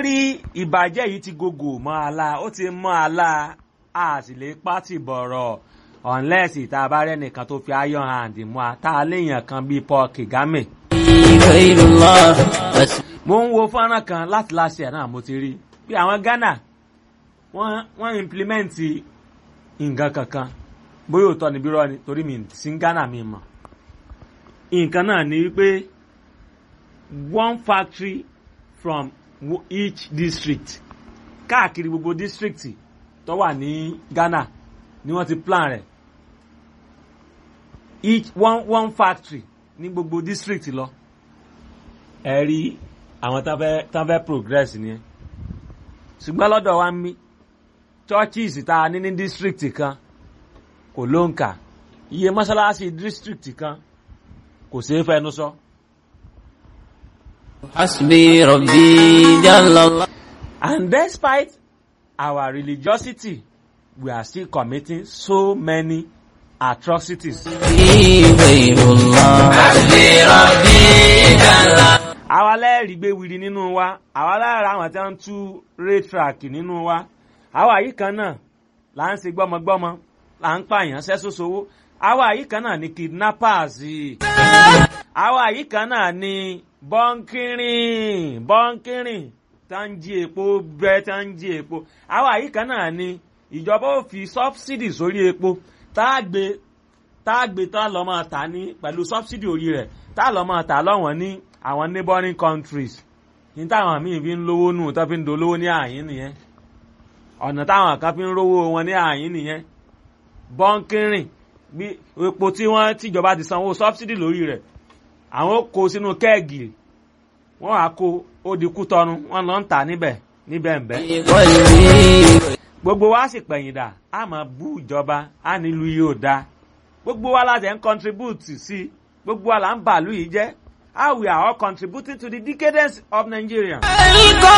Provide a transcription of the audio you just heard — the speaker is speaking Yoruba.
rí ìbàjẹ́ yìí ti gògò mọ́ àlá ó ti mọ́ àlá a sì lè pátì bọ̀rọ̀ unless ìta bá rẹ̀ nìkan tó fi iron hand mú a tá a léèyàn kan bíi Paul Kagame. غير الله بس mo ń wo fọ́nrán kan láti láṣẹ ẹ̀ náà mo ti rí bí àwọn Ghana wọ́n wọ́n implement nǹkan kankan bóyá òótọ́ ni bírọ́ ni torí mi sí Ghana mi mọ̀ nǹkan náà ni wípé one factory from wo- each district káàkiri gbogbo district tó wà ní Ghana ni wọ́n ti plan rẹ̀ each one one factory ní gbogbo district lọ ẹ rí àwọn tán fẹ́ tán fẹ́ progress nìyẹn ṣùgbọ́n lọ́dọ̀ wa ń mí churches tá a ní ní district kan kò ló ń kà iye mọ́ṣáláṣí district kan kò ṣeé fẹnu sọ. حسبي ربي جل الله And despite our religiosity, we are still committing so many atrocities. غير الله حسبي ربي جل àwa lẹ́ẹ̀rí gbé wiri nínú wa àwa lára àwọn tí wọ́n ń tú raytrack nínú wa àwa yìí kan náà là ń ṣe gbọ́mọgbọ́mọ là ń pààyàn sẹ́sọ́sowó àwa yìí kan náà ni kidnappers àwa yìí kan náà ni bọ́ńkìrìn bọ́ńkìrìn tá ń jí epo bẹ́ẹ̀ tá ń jí epo àwa yìí kan náà ni ìjọba ò fi subsidy sórí epo tá a gbé tá a gbé tá a lọ́ máa tà ní pẹ̀lú subsidy orí rẹ̀ tá a lọ́ máa tà lọ́wọ́n ní àwọn neighboring countries ní táwọn míì fi ń lówó nù tó fi ń dolówó ní àyín nìyẹn ọ̀nà táwọn kan fi ń rówó wọn ní àyín nìyẹn bọ́ńkìrìn bí epo tí wọ́n tìjọba ti sanwó subsidy lórí rẹ̀ àwọn ó kó sínú kẹ́ẹ̀gì wọ́n á kó ó di kútọ́nu wọ́n lọ ń tà níbẹ̀ níbẹ̀ ń bẹ́ قلبي gbogbo wa sì pẹ̀yìndà a máa bú ìjọba a nílùú yìí ò dáa gbogbo wa láti ń contribute sí gbogbo wa là ń bàálù yìí jẹ́ how we are all contributing to the decadence of Nigeria.